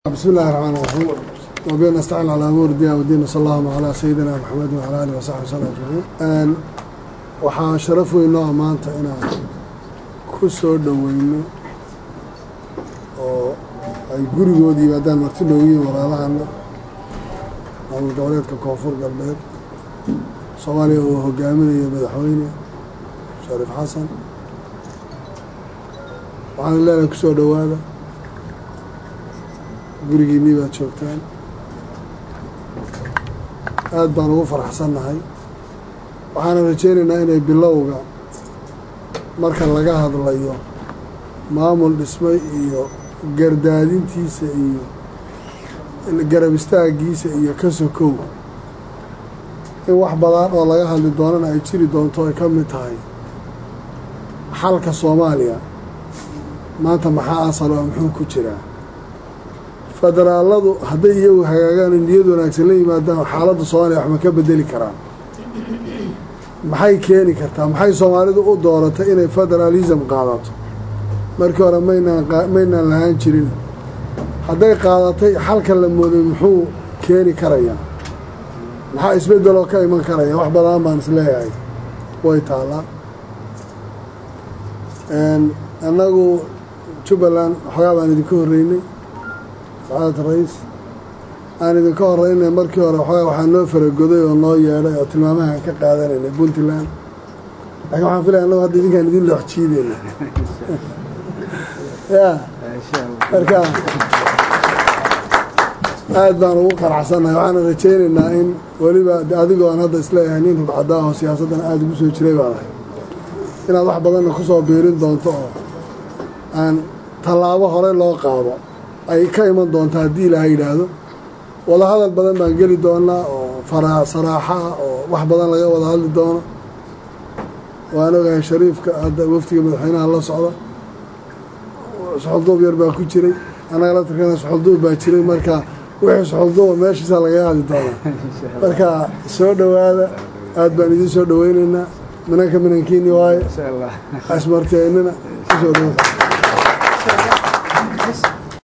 بسم الله الرحمن الرحيم وبين نستعين على أمور الدين والدين صلى الله على سيدنا محمد وعلى آله وصحبه وسلم أجمعين waxaa sharaf weyn noo maanta inaan ku soo dhoweyno oo ay gurigooda yimaadaan marti noogu yihin walaalahana maamul goboleedka koonfur galbeed soomaaliya uu hogaaminayo madaxweyne shariif xasan waxaan leenahay ku soo dhowaada gurigiinnii baad joogtaan aad baan ugu faraxsannahay waxaana rajaynaynaa inay bilowga marka laga hadlayo maamul dhismay iyo gardaadintiisa iyo garab istaagiisa iyo ka sokow in wax badan oo laga hadli doonana ay jiri doonto ay ka mid tahay xalka soomaaliya maanta maxaa asal oo muxuu ku jiraa federaaladu hadday iyagu hagaagaan niyad wanaagsan la yimaadaan xaaladda soomaaliya wax ma ka bedeli karaan maxay keeni kartaa maxay soomaalidu u dooratay inay federaalism qaadato markii hore maynaan maynaan lahaan jirin hadday qaadatay xalka la mooday muxuu keeni karayaa maxaa isbeddeloo ka iman karaya wax badan baan isleeyahay way taallaa annagu jubbaland waxoogaa baan idinka horreynay sacaadad ra-iis aan idinka horeynay markii hore waxoogaa waxaa noo faragoday oo noo yeedhay oo tilmaamahaan ka qaadanaynay puntland laakiin waxaan filaya annagu hadda idinkaan idin loox jiideyna ya marka aad baan ugu qanacsannahay waxaana rajaynaynaa in weliba adigoo aan hadda isleeyahay nin rubcadaaho siyaasaddan aada ugu soo jiray baadahay inaad wax badanna ku soo biirin doonto oo aan tallaabo hore loo qaado ay ka iman doonto haddii ilaaha yidhaahdo wadahadal badan baan geli doonaa oo fara saraaxa ah oo wax badan laga wada hadli doono waan ogahay shariifka hadda waftiga madaxweynaha la socda suxulduub yar baa ku jiray annaga la tarkana suxulduub baa jiray marka wixii suxulduuba meeshiisa lagaga hadli doonaa marka soo dhowaada aad baan idiin soo dhoweynaynaa minanka minankiini waaye asmarteennina kusoo dhowa